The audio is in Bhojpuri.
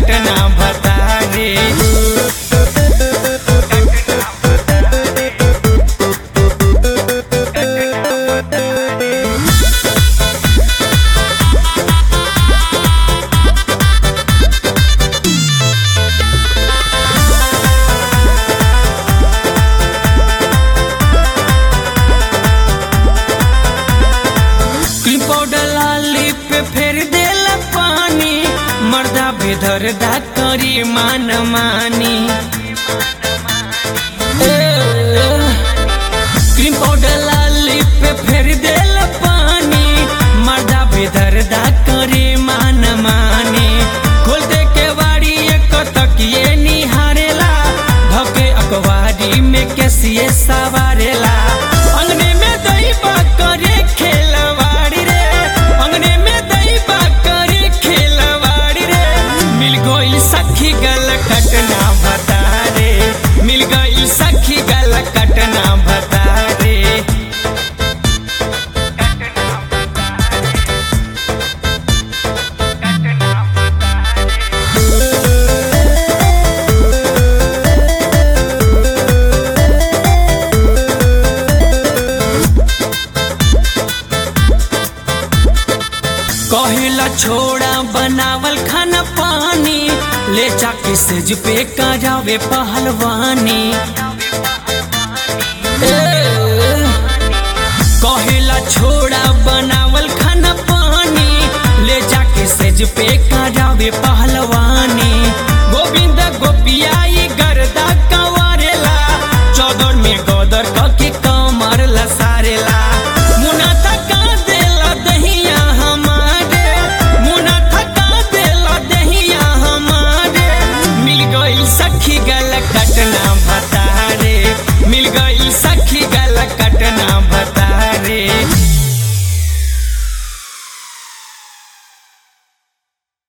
कटना बता रे क्रीम पाउडर लाली पे फेर देला पानी मर्दा बेधर दा करी मान मानी ए, क्रीम पाउडर लाली पे फेर देला पानी मर्दा बेधर दा करी मान मानी खोल दे के वाड़ी एक तकिए निहारेला धके अखबारी में कैसिए सवारेला अंगने में दही करे खेलवाड़ी रे अंगने में दही करे खेलवाड़ी रे मिल गई सखी गल कटना बता रे मिल गई सखी गल कटना बता रे कहिला छोड़ा बनावल खाना पानी ले जाके सेज पे करावे पहलवानी ए, कहिला छोड़ा बनावल खाना पानी ले जाके सेज पे करावे पहलवानी